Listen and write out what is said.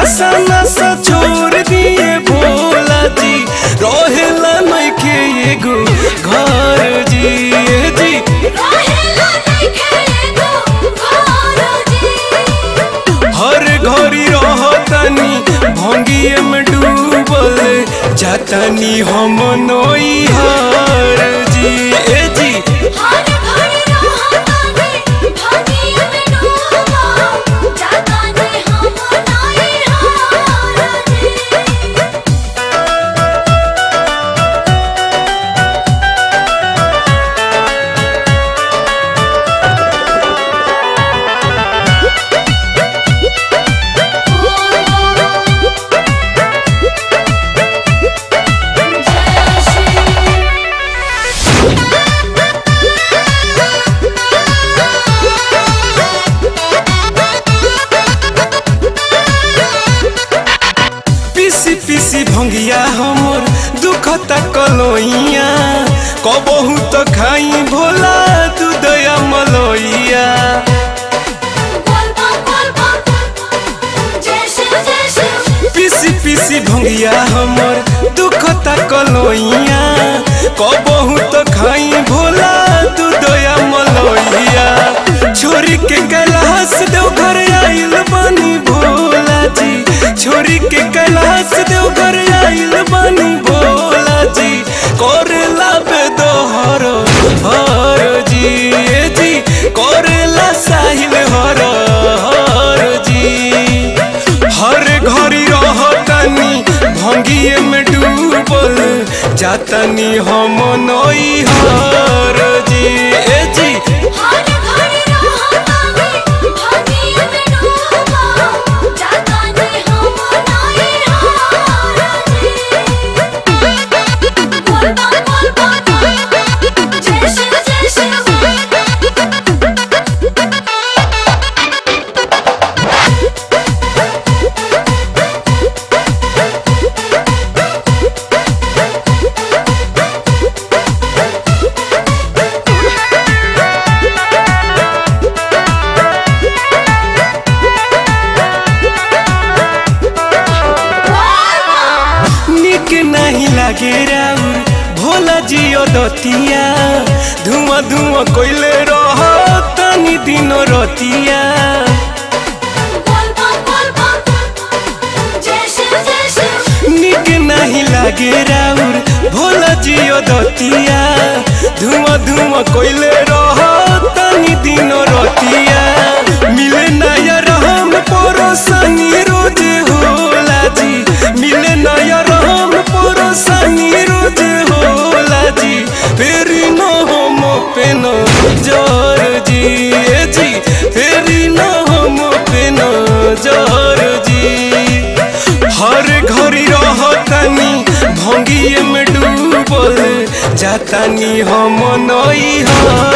नशा नशा छोड़ दिए भोला जी रहेला नइखे एगो घर जी ए जी रहेला नइखे एगो घर जी हर घड़ी रहतनी भंगिए में डूबल जातनी हम नई हर जी ए जी हर घड़ी रहतानी भागिय में डूबा जातानी हम नाई हार जी पीसी पीसी भंगिया हमर दुखता कलोइया कबहू तो खाई भोला दूधया मलोइया पीसी पीसी भंगिया हमर दुखता कलोइया कबहू तो खाई भोला दूधया मलोइया छोरी के कैलाश देव घर आइल बनी भोला जी छोरी के कैलाश देव घर आइल बनी भोला जी करेला बेदोहर हर जी ए जी करेला साहिल हर हर जी हर घड़ी रहतनी भंगिए में डूबल जातनी हम नई हर जी ए जी निक नहीं लागे राउर भोला जियो दतिया धुआं धुआं कोइले रह तनी दिनो रतिया निक नहीं लागे राउर भोला जियो दतिया धुआं धुआं कोइले रह तनी दिनो रतिया मिले नया रहम परोसनी रोज होला जी मिले नया रहम परोसनी रोज होला जी फेरी न हम पेन जर जी ए जी फेरी न हम पेन जर जी हर घड़ी रहतनी भंगिए में डूबल जातानी हम नई हर